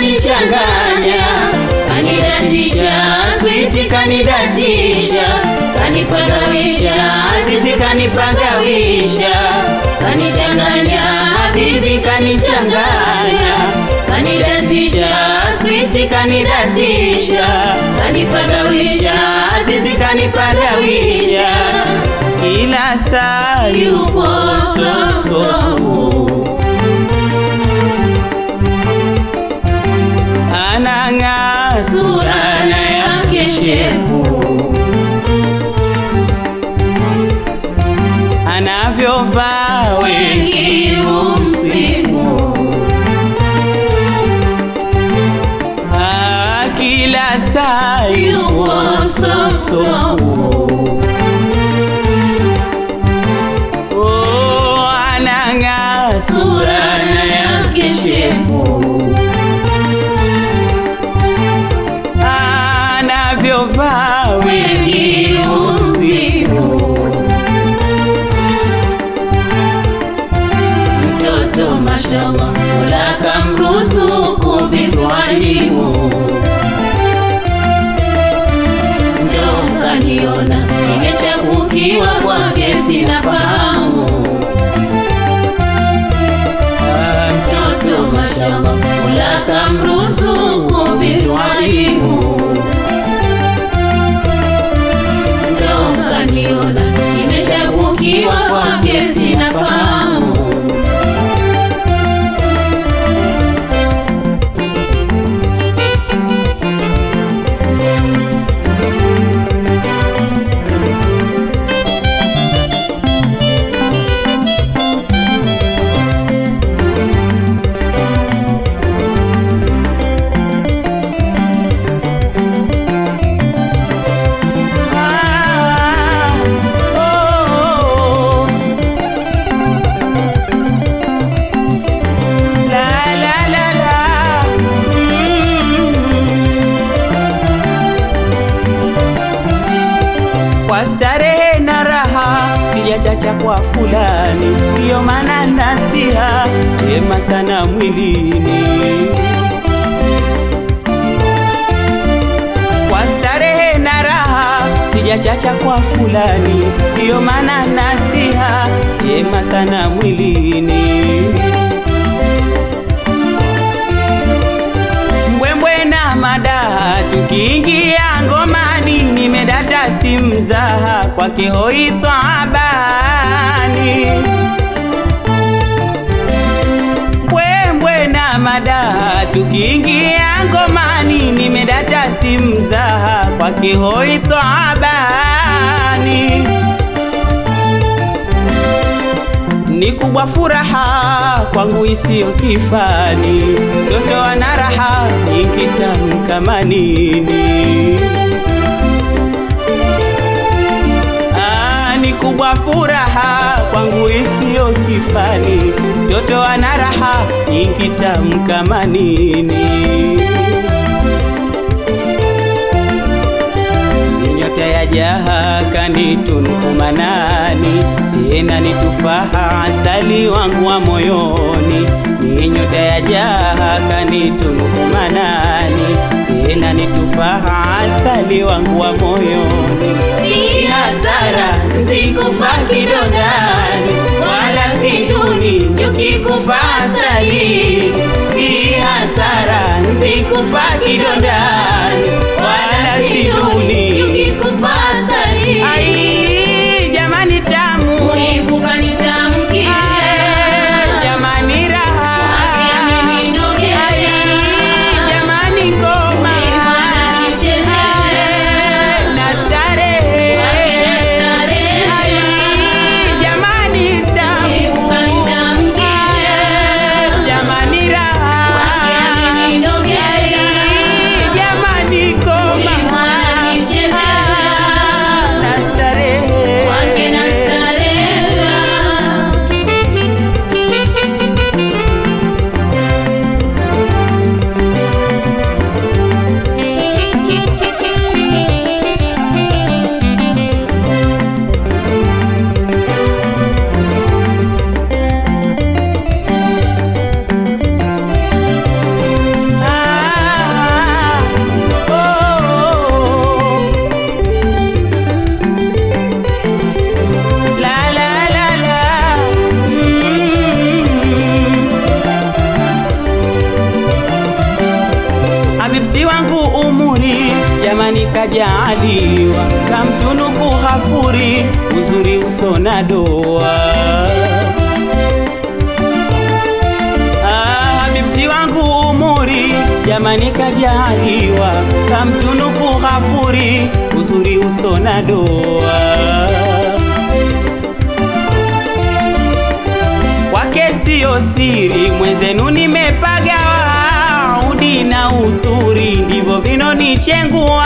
kanichanganya, kanidatisha, switi kanidatisha, kanipagawisha, azizi kanipagawisha, kanichanganya, habibi kanichanganya, kanidatisha, switi kanidatisha, kanipagawisha, azizi kanipagawisha, kila saa yupo soso anang'aa sura na yake shepu, anavyovaa wengi humsifu, Ah, kila saa yupo soso Oh, anang'aa sura na yake shepu anavyovaa wengi humsifu. Mtoto mashallah, Mola kamruzuku vitu alimu, ndio mkaniona nimechapukiwa kwake, sina fahamu. Ah, Mtoto mashallah, Mola kamruzuku vitu alimu ndo mkaniona nimechapukiwa kwake, sina fahamu. Ah, oh, oh. La, la, la, la. Mm. Kwa starehe na raha sijachacha kwa fulani, ndiyo maana nasiha jema sana mwilini kwa starehe na raha sijachacha kwa fulani, ndiyo maana nasiha jema sana mwilini. Mbwembwe na madaha tukiingia ngomani, nimedata si mzaha kwake hoi tabani mbwembwe na madaha tukiingia ngomani, nimedata si mzaha kwake hoi tabani ni kubwa furaha kwangu isiyo kifani, mtoto ana raha nyingi tamu kama nini. Ah, ni kubwa furaha kwangu isiyo kifani, mtoto ana raha nyingi tamu kama nini. Ni nyota ya jaha kanitunuku manani, tena ni tufaha asali wangu wa moyoni. Ni nyota ya jaha kanitunuku manani, tena ni tufaha asali wangu wa moyoni. Si hasara nzikufa kidondani, wala si duni nyuki kufa asali. Si hasara nzikufa kidondani, wala si duni nyuki kufa asali. Ai, jamani tamu Kuibuka nitamkisha Ai, jamani raha Wake ameninogesha. Ai, jamani ngoma Kuibana nichezesha. Ai, na starehe Wake nastarehesha. Ai, jamani tamu Kuibuka nitamkisha Ai, jamani raha Wake ameninogesha. Ai, jamani kajaaliwa kamtunuku Ghafuri uzuri uso na doa. Ah, habibti wangu umuri jamani kajaaliwa kamtunuku Ghafuri uzuri uso na doa. Kwake siyo siri mwenzenu nimepagawa udi na uturi ndivyo vinonichengua.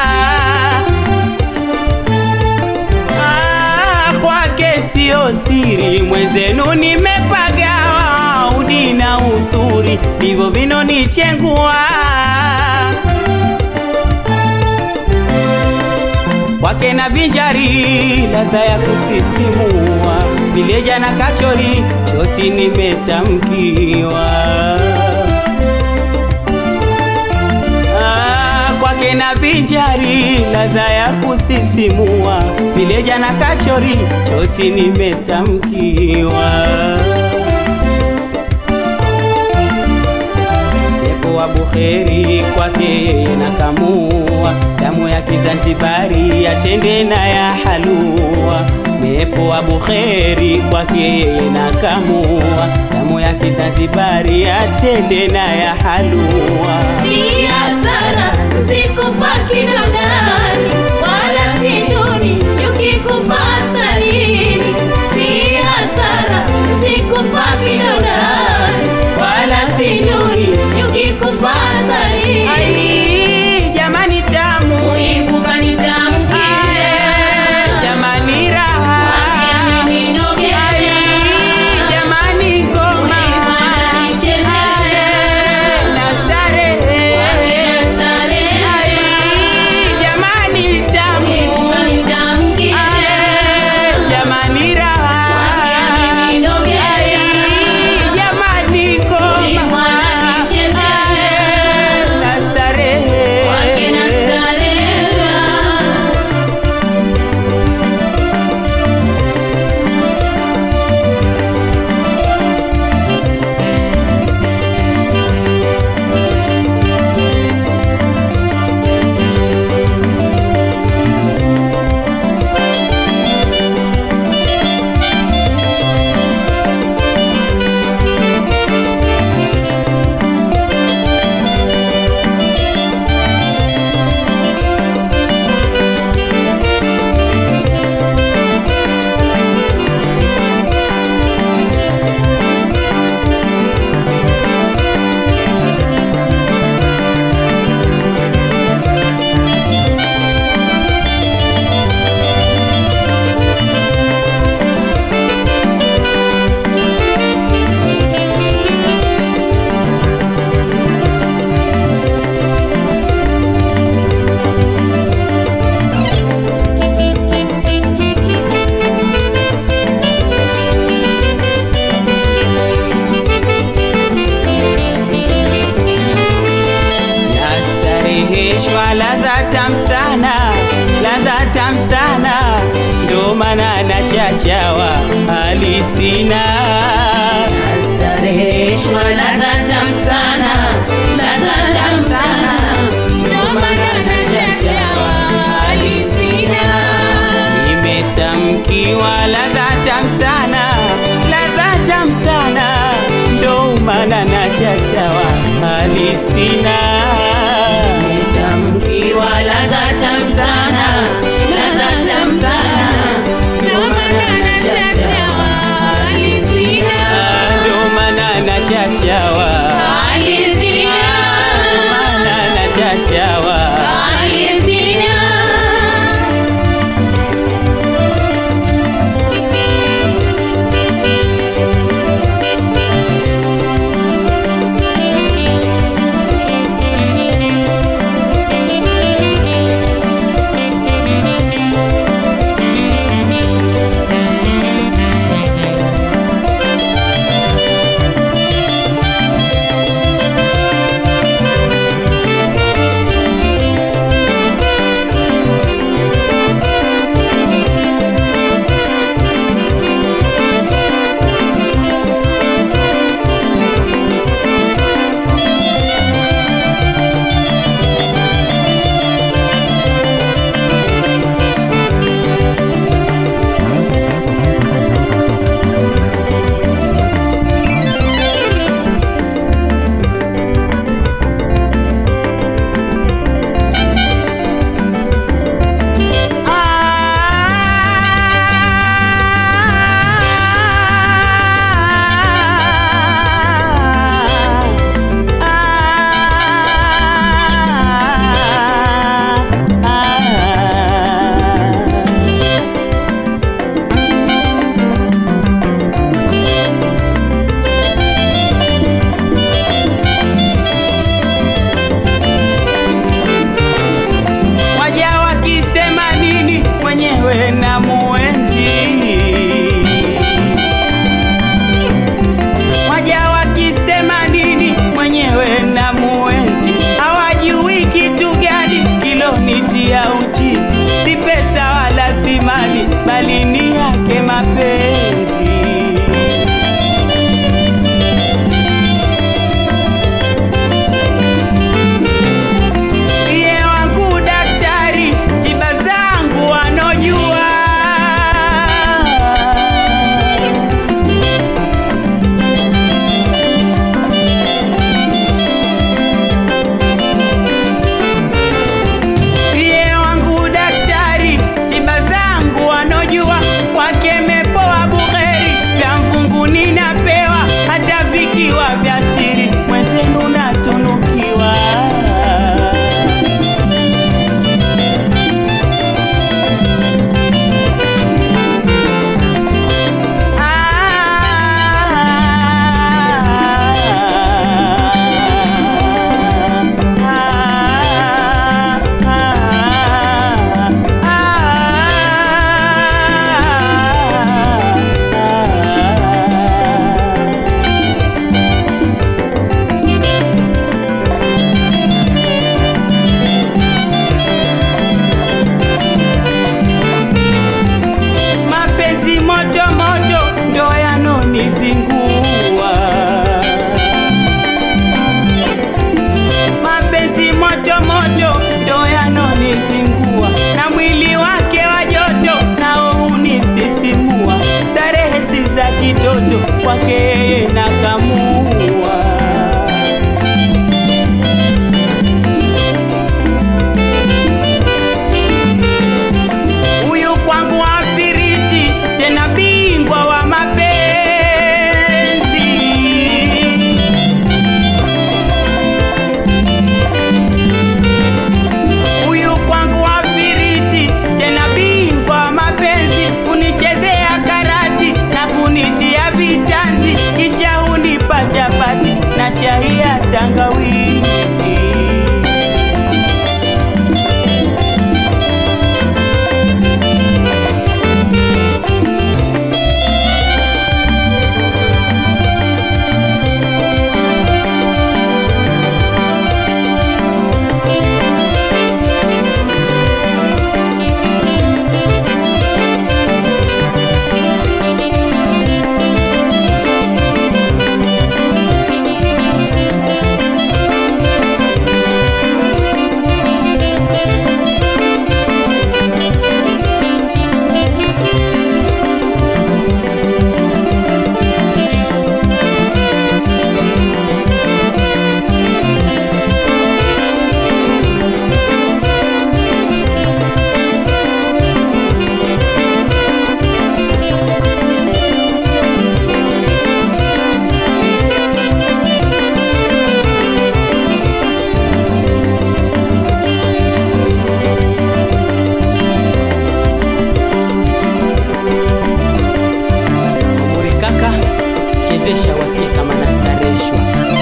Ah, kwake siyo siri mwenzenu nimepagawa udi na uturi ndivyo vinonichengua. kwake na vinjari ladha ya kusisimua, vileja na kachori choti nimetamkiwa. Ah, kwake na vinjari ladha ya kusisimua, vileja na kachori choti nimetamkiwa. Pepo wa bukheri kwake yeye na kamua, damu ya Kizanzibari yatende na ya halua. Mepo wa bukheri kwake yeye na kamua, damu ya Kizanzibari yatende na ya halua. Si hasara zikufa kidondani, wala si duni ukikufa asalini. Si hasara zikufa kidondani, wala si duni ukikufa asalini. Ai, jamani tamu, Kuibuka nitamkishe, jamani raha, wageni ninogeshe, jamani ngoma kuibana nichezeshe, na starehe. wageni starehe. jamani tamu Kuibuka nitamkishe, jamani raha wageni ninogeshe, jamani ngoma kuibana nichezeshe, na starehe wageni starehesha. nastareheshwa ladha tam sana ladha tam sana ndo maana nachachawa alisina Stareheshwa ladha tamu sana, ladha tamu sana, ndo maana nachachawa alisina. nimetamkiwa ladha tam sana ladha tam sana ndo maana nachachawa alisina Tamkiwa ladha tamu sana, ladha tamu sana, ndo maana nachachawa alisina. ndo maana nachachawa Alisina, maana nachachawa alisina. kwake na kamua huyu kwangu afiriti tena bingwa wa mapenzi huyu kwangu afiriti tena bingwa wa mapenzi kunichezea karati na kunitia vitanzi kisha hunipa chapati na chai ya tangawizi Umuri kaka, chezesha wasikie kama nastareshwa.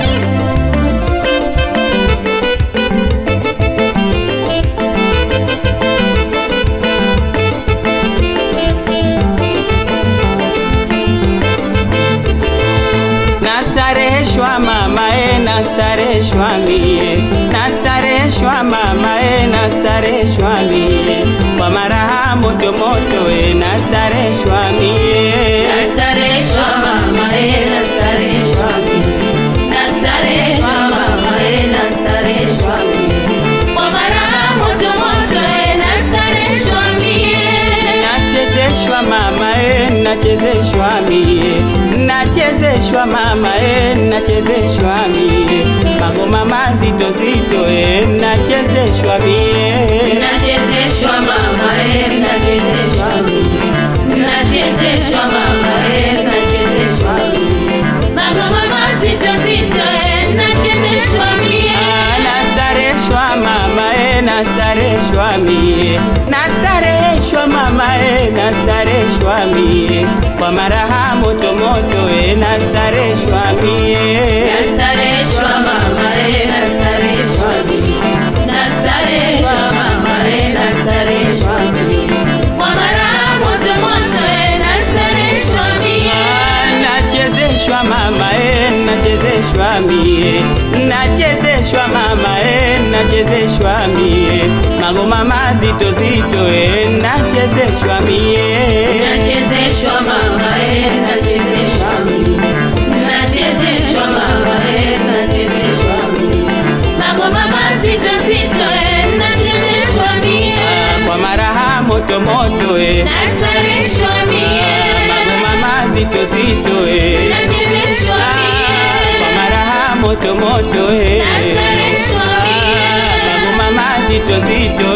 Nastareshwa mama e, nastareshwa mie, nastareshwa mama e, nastareshwa mie, kwa maraha moto moto e, nastareshwa mie. Nastareshwa mama eh, nastareshwa mimi. Nastareshwa mama eh, nastareshwa mimi. Kwa maraha moto moto eh, nastareshwa mimi. nachezeshwa mama e, nachezeshwa mie, nachezeshwa mama e, nachezeshwa mie, magoma mazito zito e, nachezeshwa mie. Nachezeshwa mama eh, nachezeshwa mimi. Nachezeshwa mama eh, nachezeshwa mimi. Magoma mazito zito eh, nachezeshwa mimi. Ah, nastareshwa mama e, nastareshwa mie, nastareshwa mama e, nastareshwa mie, kwa maraha moto moto e, nastareshwa mie. Nastareshwa mama eh, nastareshwa mimi. Nastareshwa mama eh, nastareshwa mimi. Kwa maraha moto moto eh, nastareshwa mimi. nachezeshwa mama e, nachezeshwa mie, nachezeshwa mama e, nachezeshwa mie, magoma mazito zito e, nachezeshwa mie. Nachezeshwa mama eh, nachezeshwa mimi. Nachezeshwa mama eh, nachezeshwa mimi. Magoma mazito zito eh, nachezeshwa mimi. Ah, kwa maraha moto moto e, Nastareshwa mimi. magoma mazito zito e, Nachezeshwa Ah, kwa mimi. maraha moto moto e, Nastareshwa mie. magoma mazito zito